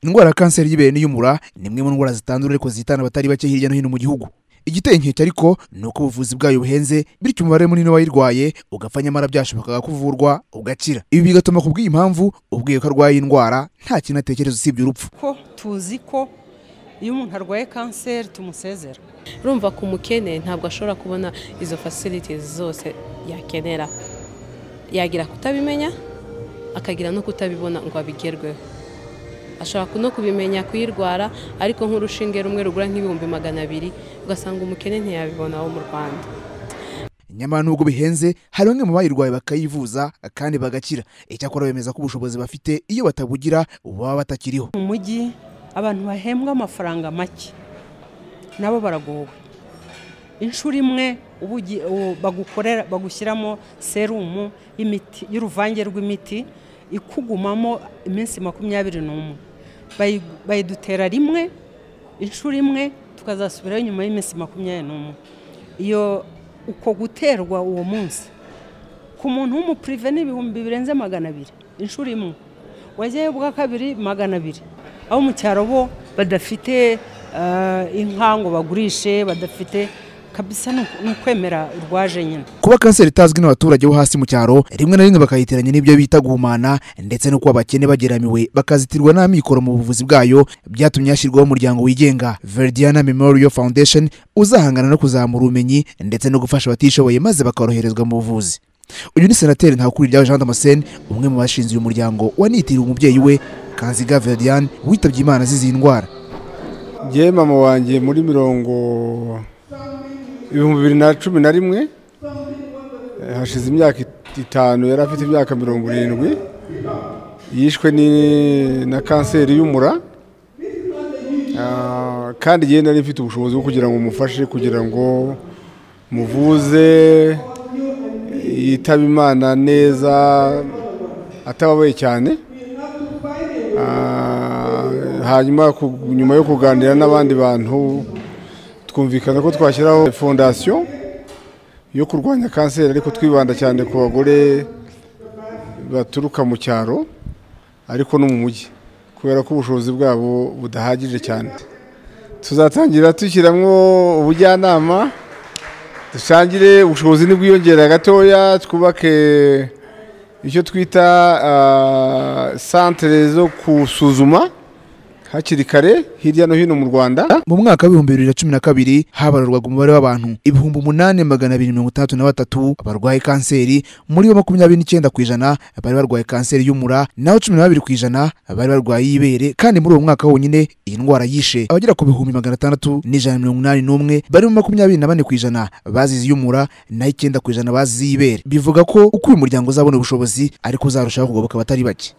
indwara ya kanseri y'ibere n'iy'umura ni imwe mu ndwara zitandura ariko zihitana abatari bake hirya no hino mu gihugu igiteye inkeke ariko ni uko ubuvuzi bwayo buhenze bityo umubare munini w'abayirwaye ugapfa nyamara byashobokaga kuvurwa ugakira ibi bigatuma ku bw'iyi mpamvu ubwiye ko arwaye indwara nta kintu atekereza usibye urupfu ko tuzi ko iyo umuntu arwaye kanseri tumusezera urumva ku mukene ntabwo ashobora kubona izo facilities zose yakenera yagira kutabimenya akagira no kutabibona ngo abigerweho ashobora no kubimenya kuyirwara ariko nk'urushinge rumwe rugura nk'ibihumbi magana abiri ugasanga umukene ntiyabibona wo mu rwanda nyamara nubwo bihenze hari bamwe mu bayirwaye bakayivuza kandi bagakira icyakora bemeza ko ubushobozi bafite iyo batabugira baba batakiriho mu mujyi abantu bahembwa amafaranga make nabo baragowe inshuro imwe uba ugi- u- bagukorera bagushyiramo serumu y'imiti y'uruvange rw'imiti ikugumamo iminsi makumyabiri n'umwe Bayi- bayidutera rimwe inshuro imwe tukazasubirayo nyuma y'iminsi makumyabiri n'umwe iyo uko guterwa uwo munsi ku muntu w'umupurive ni ibihumbi birenze magana abiri inshuro imwe wajyayo bwa kabiri magana abiri abo mu cyaro bo badafite ah, inka ngo bagurishe badafite kabisa ni uku- ni ukwemera urwaje nyine kuba kanseri itazwi n'abaturage bo hasi mu cyaro rimwe na rimwe bakayiteranya n'ibyo bita guhumana ndetse no kuba abakene bageramiwe bakazitirwa n'amikoro mu buvuzi bwayo byatumye hashyirwaho umuryango wigenga verdiana memorial foundation uzahangana no kuzamura ubumenyi ndetse no gufasha abatishoboye maze bakoroherezwa mu buvuzi uyu ni senateri ntakuriryaho jean damascene umwe mu bashinze uyu muryango wanitiriwe umubyeyi we kanziga verdiane witabye imana azize iyi ndwara njyewe mama wanjye muri mirongo ibihumbi bibiri na cumi na rimwe eh, hashize imyaka it- itanu yari afite imyaka mirongo irindwi yishwe ni- na kanseri y'umura Ah, kandi njyewe nari mfite ubushobozi bwo kugira ngo mufashe kugira ngo muvuze yitabe imana neza atababaye cyane Ah, hanyuma ku- nyuma yo kuganira n'abandi bantu twumvikana ko twashyiraho fondasiyo yo kurwanya kanseri ariko twibanda cyane ku bagore baturuka mu cyaro ariko no mu mujyi kubera ko ubushobozi bwabo budahagije cyane tuzatangira dushyiramo ubujyanama dusangire ubushobozi n'ubwiyongera gatoya twubake icyo twita ah, santere zo gusuzuma hakiri kare hirya no hino mu rwanda mu mwaka w'ibihumbi bibiri na cumi na kabiri habarurwaga umubare w'abantu ibihumbi umunani magana abiri mirongo itandatu na batatu barwaye kanseri muri bo makumyabiri n'icyenda ku ijana bari barwaye kanseri y'umura naho cumi na babiri ku ijana bari barwaye iy'ibere kandi muri uwo mwaka wonyine iyi ndwara yishe abagera ku bihumbi magana atandatu n'ijana na mirongo inani n'umwe barimo makumyabiri na bane ku ijana bazize iy'umura naho icyenda ku ijana bazize iy'ibere bivuga ko uko uyu muryango uzabona ubushobozi ariko uzarushaho kugoboka abatari bake